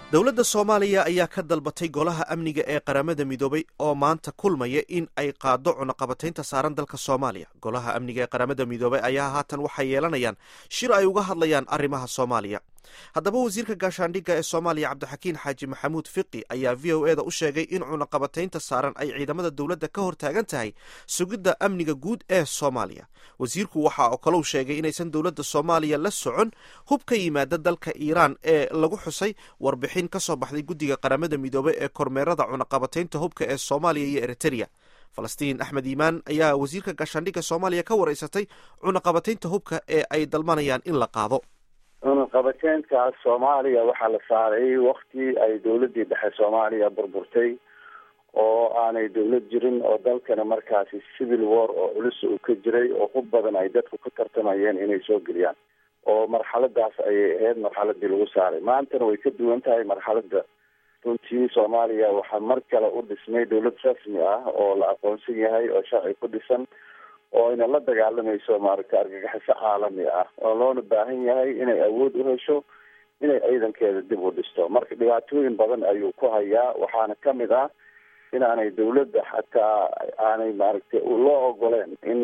dowladda soomaaliya ayaa ka dalbatay golaha amniga ee qaramada midoobay oo maanta kulmaya in ay qaado cunaqabataynta saaran dalka soomaaliya golaha amniga ee qaramada midoobay ayaa haatan waxay yeelanayaan shir ay uga hadlayaan arrimaha soomaaliya haddaba wasiirka gaashaandhigga ee soomaaliya cabdixakiin xaaji maxamuud fiqi ayaa v o eda u sheegay in cunaqabataynta saaran ay ciidamada dowladda ka hor taagan tahay sugidda amniga guud ee soomaaliya wasiirku waxa oo kalou sheegay inaysan dowladda soomaaliya la socon hub ka yimaada dalka iiraan ee lagu xusay warbixin ka soo baxday guddiga qaramada midoobey ee kormeerada cunaqabataynta hubka ee soomaaliya iyo eritereya falastiin axmed iimaan ayaa wasiirka gaashaandhigga soomaaliya ka wareysatay cunaqabataynta hubka ee ay dalbanayaan in la qaado cunaqabateynkaas soomaaliya waxaa la saaray wakti ay dowladdii dhexe soomaaliya burburtay oo aanay dowlad jirin oo dalkana markaasi civil war oo culus uu ka jiray oo hub badan ay dadku ka tartamayeen inay soo geliyaan oo marxaladaas ayay ahayd marxaladii lagu saaray maantana way ka duwan tahay marxalada runtii soomaaliya waxaa mar kale u dhismay dowlad rasmi ah oo la aqoonsan yahay oo sharci ku dhisan oo ayna la dagaalamayso maaragta argagaxiso caalami ah oo loona baahan yahay inay awood u hesho inay ciidankeeda dib u dhisto marka dhibaatooyin badan ayuu ku hayaa waxaana kamid ah inaanay dowladda xataa aanay maaragtay loo ogoleen in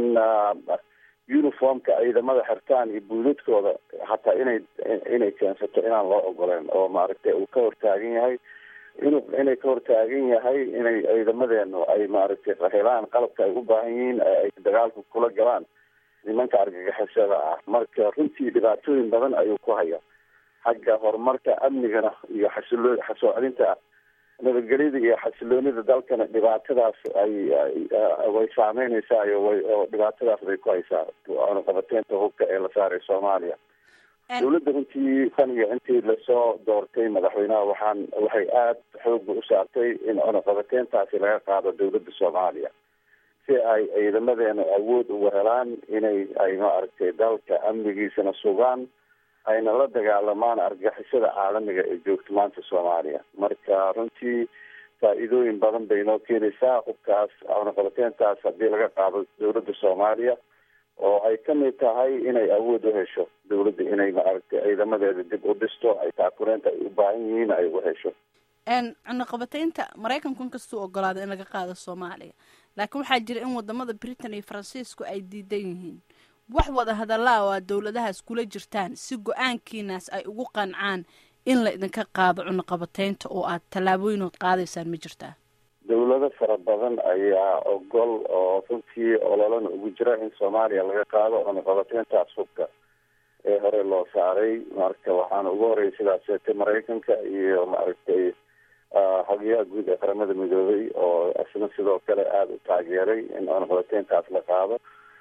uniformka ciidamada xirtaan iyo buuladkooda xataa inay inay keensato inaan loo ogoleen oo maaragtay uu ka hortaagan yahay inu inay ka hortaagan yahay inay ciidamadeenu ay maaragtay helaan qalabka ay u baahan yihiin ay dagaalka kula galaan nimanka argagixisada ah marka runtii dhibaatooyin badan ayuu ku haya xagga horumarka amnigana iyo xasilo xasoocelinta nabadgelyada iyo xasiloonida dalkana dhibaatadaas ay way saameyneysaa way oo dhibaatadaas bay ku haysaa cunaqabateynta hubka ee la saaray soomaaliya dowladda runtii tan iyo intii lasoo doortay madaxweynaha waxaan waxay aada xooga u saartay in cunaqabateyntaasi laga qaado dowladda soomaaliya si ay ciidamadeena awood uga helaan inay ay maaragtay dalka amnigiisana sugaan ayna la dagaalamaan argagixisada caalamiga ee joogto maanta soomaaliya marka runtii faa-iidooyin badan bay noo keenaysaa hubkaas cunaqabateyntaas haddii laga qaado dowladda soomaaliya oo ay kamid tahay inay awood u hesho dowladda inay maaragtay ciidamadeeda dib u dhisto ay taakureenta ay u baahan yihiin ay u hesho cunaqabateynta maraykanku inkastuu ogolaada in laga qaado soomaaliya laakiin waxaa jira in wadamada britain iyo faransiisku ay diidan yihiin wax wada hadallaa oo aad dowladahaas kula jirtaan si go-aankiinaas ay ugu qancaan in la idinka qaado cunaqabateynta oo aad tallaabooyinood qaadaysaan ma jirtaa dowlado fara badan ayaa ogol oo runtii ololana ugu jira in soomaaliya laga qaado cunaqabateyntaas hubka ee hore loo saaray marka waxaana ugu horeyay sidaas sheegtay maraykanka iyo maaragtay hagiyaha guud ee qaramada midoobay oo isna sidoo kale aada u taageeray in cunaqabateyntaas la qaado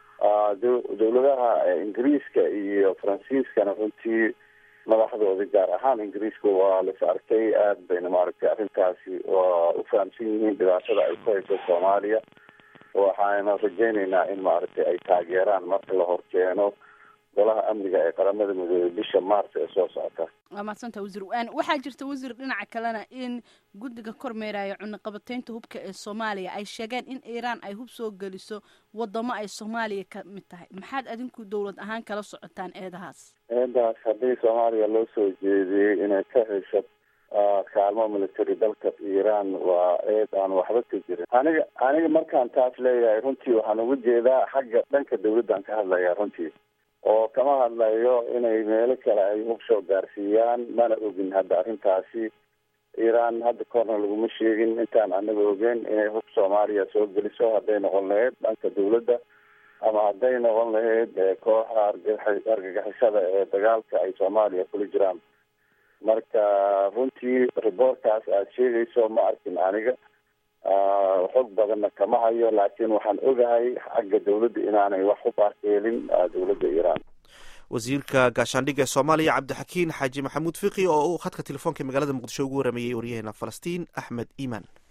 dowladaha ingiriiska iyo faransiiskana runtii madaxdooda gaar ahaan ingiriiska waa las arkay aada bayna maaragtay arrintaasi waa u fahamsan yihiin dhibaatada ay ku hayso soomaaliya waxaana rajeyneynaa in maaragtay ay taageeraan marka la horkeeno golaha amniga ee qaramada midoobey bisha maarch ee soo socota waa mahadsanta wasiir waxaa jirta wasiir dhinaca kalena in guddiga kormeeraya cunaqabateynta hubka ee soomaaliya ay sheegeen in iiraan ay hub soo geliso wadamo ay soomaaliya ka mid tahay maxaad adinku dowlad ahaan kala socotaan eedahaas eedaas haddii soomaaliya loo soo jeediyey inay ka hesho kaalmo military dalka iiraan waa eed aan waxba ka jirin aniga aniga markaan taas leeyahay runtii waxaan uga jeedaa xagga dhanka dawladdan ka hadlaya runtii oo kama hadlayo inay meelo kale ay hub soo gaarsiiyaan mana ogin hadda arrintaasi iiraan hadda korna laguma sheegin intaan anaga ogeyn inay hub soomaaliya soo geliso hadday noqon lahayd dhanka dawladda ama hadday noqon lahayd kooxa argagixisada ee dagaalka ay soomaaliya kula jiraan marka runtii riboortkaas aada sheegayso ma arkin aniga xog badanna kama hayo laakiin waxaan ogahay xagga dawladda inaanay wax u baarkeelin dowladda iiraan wasiirka gaashaandhigga ee soomaaliya cabdixakiin xaaji maxamuud fiqi oo uu khadka telefoonka magaalada muqdisho ugu warameeyey waryaheena falastiin axmed iimaan